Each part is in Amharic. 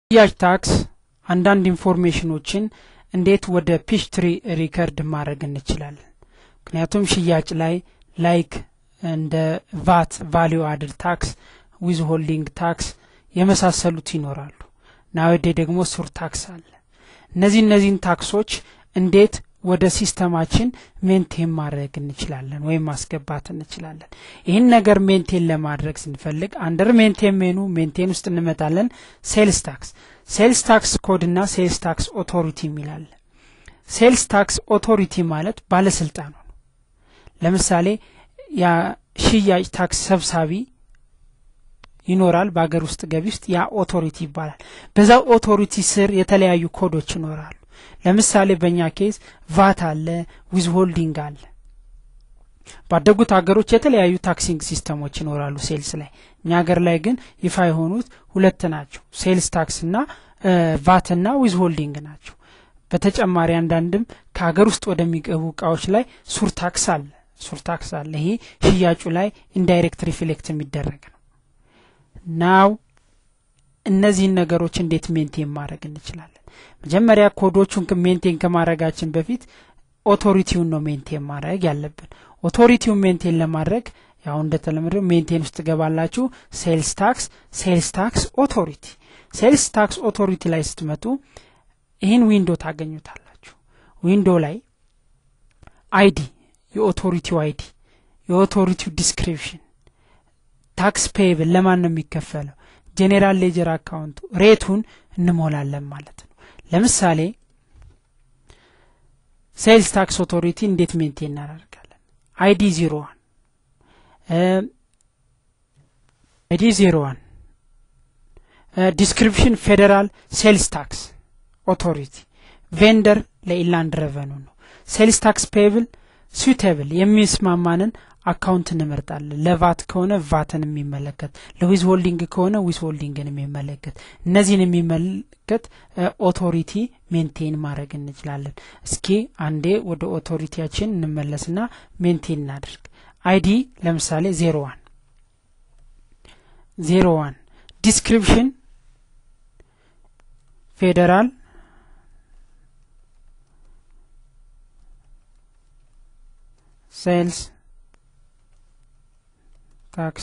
ሽያጭ ታክስ አንዳንድ ኢንፎርሜሽኖችን እንዴት ወደ ፒች ትሪ ሪከርድ ማድረግ እንችላለን ምክንያቱም ሽያጭ ላይ ላይክ እንደ ቫት ቫሊዩ አድድ ታክስ ዊዝ ሆልዲንግ ታክስ የመሳሰሉት ይኖራሉ ናወዴ ደግሞ ሱር ታክስ አለ እነዚህ እነዚህን ታክሶች እንዴት ወደ ሲስተማችን ሜንቴን ማድረግ እንችላለን ወይም ማስገባት እንችላለን ይህን ነገር ሜንቴን ለማድረግ ስንፈልግ አንደር ሜንቴን ሜኑ ሜንቴን ውስጥ እንመጣለን ሴልስ ታክስ ሴልስ ታክስ ኮድ እና ሴልስ ታክስ ኦቶሪቲ የሚላለ ሴልስ ታክስ ኦቶሪቲ ማለት ባለስልጣኑ ነው ለምሳሌ የሽያጭ ታክስ ሰብሳቢ ይኖራል በሀገር ውስጥ ገቢ ውስጥ ያ ኦቶሪቲ ይባላል በዛ ኦቶሪቲ ስር የተለያዩ ኮዶች ይኖራሉ ለምሳሌ በእኛ ኬዝ ቫት አለ ዊዝ ሆልዲንግ አለ ባደጉት ሀገሮች የተለያዩ ታክሲንግ ሲስተሞች ይኖራሉ ሴልስ ላይ እኛ ሀገር ላይ ግን ይፋ የሆኑት ሁለት ናቸው ሴልስ ታክስ እና ቫት እና ዊዝ ሆልዲንግ ናቸው በተጨማሪ አንዳንድም ከሀገር ውስጥ ወደሚገቡ እቃዎች ላይ ሱር ታክስ አለ ሱር ታክስ አለ ይሄ ሽያጩ ላይ ኢንዳይሬክት ሪፍሌክት የሚደረግ ነው ናው እነዚህን ነገሮች እንዴት ሜንቴን ማድረግ እንችላለን መጀመሪያ ኮዶቹን ሜንቴን ከማድረጋችን በፊት ኦቶሪቲውን ነው ሜንቴን ማድረግ ያለብን ኦቶሪቲውን ሜንቴን ለማድረግ ያው እንደተለመደው ሜንቴን ውስጥ ገባላችሁ ሴልስ ታክስ ሴልስ ታክስ ኦቶሪቲ ሴልስ ታክስ ኦቶሪቲ ላይ ስትመጡ ይህን ዊንዶ ታገኙታላችሁ ዊንዶ ላይ አይዲ የኦቶሪቲው አይዲ የኦቶሪቲው ዲስክሪፕሽን ታክስ ፔብል ለማን ነው የሚከፈለው ጄኔራል ሌጀር አካውንቱ ሬቱን እንሞላለን ማለት ነው ለምሳሌ ሴልስ ታክስ ኦቶሪቲ እንዴት ሜንቴን እናደርጋለን አይዲ ዜሮ ዋን አይዲ ዜሮ ዋን ዲስክሪፕሽን ፌዴራል ሴልስ ታክስ ኦቶሪቲ ቬንደር ለኢላንድ ረቨኑ ነው ሴልስ ታክስ ፔብል ስዊቴብል የሚስማማንን አካውንት እንመርጣለን ለቫት ከሆነ ቫትን የሚመለከት ለዊዝ ሆልዲንግ ከሆነ ዊዝ ሆልዲንግን የሚመለከት እነዚህን የሚመለከት ኦቶሪቲ ሜንቴን ማድረግ እንችላለን እስኪ አንዴ ወደ ኦቶሪቲያችን እንመለስና ሜንቴን እናድርግ አይዲ ለምሳሌ ዜሮ ዋን ዜሮ ዋን ዲስክሪፕሽን ፌዴራል ሴልስ ታክስ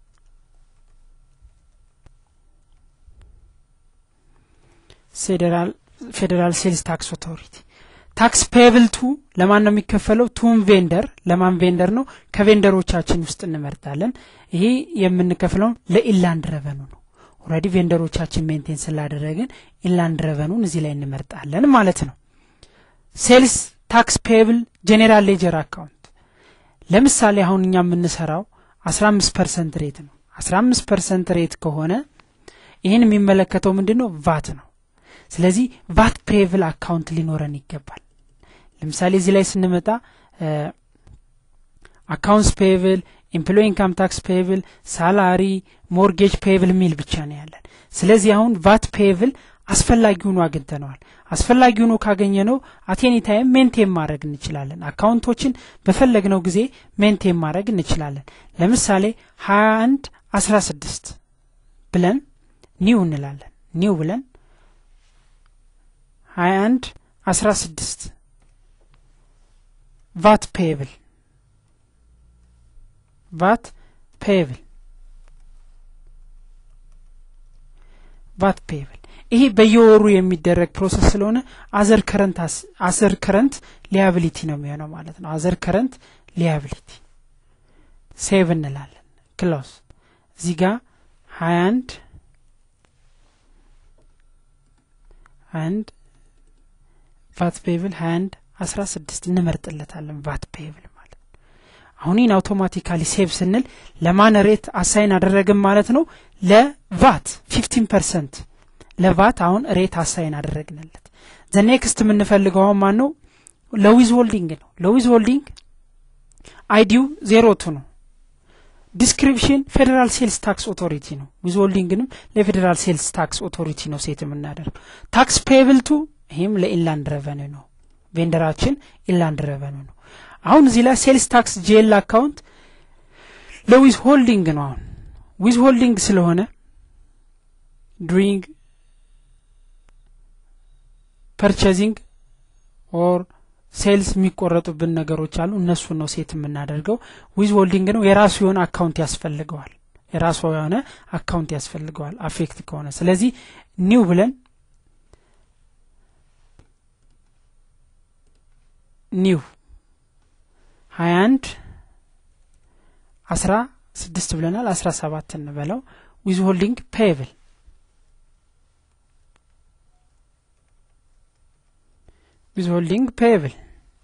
ፌዴራል ሴልስ ታክስ ኦቶሪቲ ታክስ ፔብል ቱ ለማን ነው የሚከፈለው ቱም ቬንደር ለማን ቬንደር ነው ከቬንደሮቻችን ውስጥ እንመርጣለን ይሄ የምንከፍለው ለኢላንድ ረቨኑ ነው ኦረዲ ቬንደሮቻችን ሜንቴን ስላደረግን ኢንላንድ ረቨኑን እዚህ ላይ እንመርጣለን ማለት ነው ሴልስ ታክስ ፔብል ጄኔራል ሌጀር አካውንት ለምሳሌ አሁን እኛ የምንሰራው አስራ አምስት ፐርሰንት ሬት ነው አስራ አምስት ፐርሰንት ሬት ከሆነ ይህን የሚመለከተው ምንድን ነው ቫት ነው ስለዚህ ቫት ፔብል አካውንት ሊኖረን ይገባል ለምሳሌ እዚህ ላይ ስንመጣ አካውንትስ ፔብል ኤምፕሎይ ኢንካም ታክስ ፔብል ሳላሪ ሞርጌጅ ፔብል የሚል ብቻ ነው ያለን ስለዚህ አሁን ቫት ፔብል አስፈላጊ ሆኖ አግኝተነዋል አስፈላጊ ሆኖ ካገኘ ነው አቴኒ ታይም ሜንቴን ማድረግ እንችላለን አካውንቶችን በፈለግነው ጊዜ ሜንቴን ማድረግ እንችላለን ለምሳሌ ሀያ አንድ አስራ ስድስት ብለን ኒው እንላለን ኒው ብለን ሀያ አንድ አስራ ስድስት ቫት ፔብል ቫት ፔብል ቫት ፔብል ይሄ በየወሩ የሚደረግ ፕሮሰስ ስለሆነ አዘር ከረንት አዘር ከረንት ሊያብሊቲ ነው የሚሆነው ማለት ነው አዘር ከረንት ሊያብሊቲ ሴቭ እንላለን ክሎስ እዚህ ጋር ሀያ አንድ አንድ ቫት ፔብል ሀያ አንድ አስራ ስድስት እንመርጥለታለን ቫት ፔብል ማለት አሁን ይህን አውቶማቲካሊ ሴቭ ስንል ለማን ሬት አሳይን አደረግን ማለት ነው ለቫት ፊፍቲን ፐርሰንት ለቫት አሁን ሬት አሳይን አደረግንለት ዘ ኔክስት የምንፈልገው አሁን ማን ነው ለዊዝ ሆልዲንግ ነው ለዊዝ ሆልዲንግ አይዲው ዜሮ ቱ ነው ዲስክሪፕሽን ፌዴራል ሴልስ ታክስ ኦቶሪቲ ነው ዊዝ ሆልዲንግንም ለፌዴራል ሴልስ ታክስ ኦቶሪቲ ነው ሴት የምናደርገው ታክስ ፔብል ቱ ይህም ለኢንላንድ ረቨኑ ነው ቬንደራችን ኢንላንድ ረቨኑ ነው አሁን እዚህ ላይ ሴልስ ታክስ ጄል አካውንት ለዊዝ ሆልዲንግ ነው አሁን ዊዝ ሆልዲንግ ስለሆነ ዱሪንግ ፐርቼዚንግ ኦር ሴልስ የሚቆረጡብን ነገሮች አሉ እነሱን ነው ሴት የምናደርገው ዊዝ ሆልዲንግ ነው የራሱ የሆነ አካውንት ያስፈልገዋል የራሱ የሆነ አካውንት ያስፈልገዋል አፌክት ከሆነ ስለዚህ ኒው ብለን ኒው ሀያ አንድ አስራ ስድስት ብለናል አስራ ሰባት እንበለው ዊዝ ሆልዲንግ ፔብል ዊዝ ሆልዲንግ ፔብል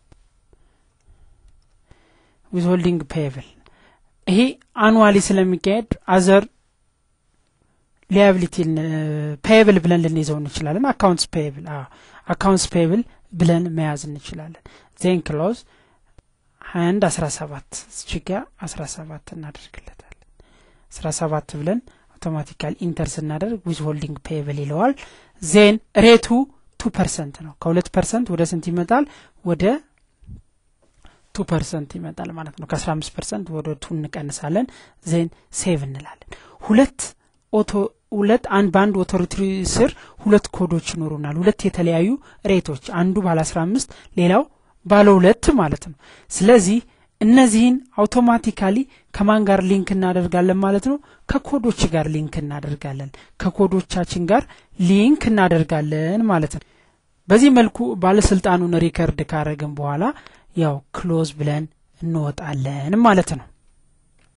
ዊዝ ሆልዲንግ ፔብል ይሄ አኑዋሊ ስለሚካሄድ አዘር ሊያብሊቲ ፔብል ብለን ልንይዘው እንችላለን አካውንትስ ፔብል አካውንትስ ፔብል ብለን መያዝ እንችላለን ዜን ክሎዝ ሀያ አንድ አስራ ሰባት እችጋ አስራ ሰባት እናደርግለታለን አስራ ሰባት ብለን አውቶማቲካል ኢንተር ስናደርግ ዊዝ ሆልዲንግ ፔብል ይለዋል ዜን ሬቱ ቱ ፐርሰንት ነው ከሁለት ፐርሰንት ወደ ስንት ይመጣል ወደ ቱ ፐርሰንት ይመጣል ማለት ነው ከአስራ አምስት ፐርሰንት ወደ ቱ እንቀንሳለን ዜን ሴቭ እንላለን ሁለት ኦቶ ሁለት አንድ በአንድ ኦቶሪቲ ስር ሁለት ኮዶች ይኖሩናል ሁለት የተለያዩ ሬቶች አንዱ ባለ አስራ አምስት ሌላው ባለ ሁለት ማለት ነው ስለዚህ እነዚህን አውቶማቲካሊ ከማን ጋር ሊንክ እናደርጋለን ማለት ነው ከኮዶች ጋር ሊንክ እናደርጋለን ከኮዶቻችን ጋር ሊንክ እናደርጋለን ማለት ነው በዚህ መልኩ ባለስልጣኑን ሪከርድ ካረግን በኋላ ያው ክሎዝ ብለን እንወጣለን ማለት ነው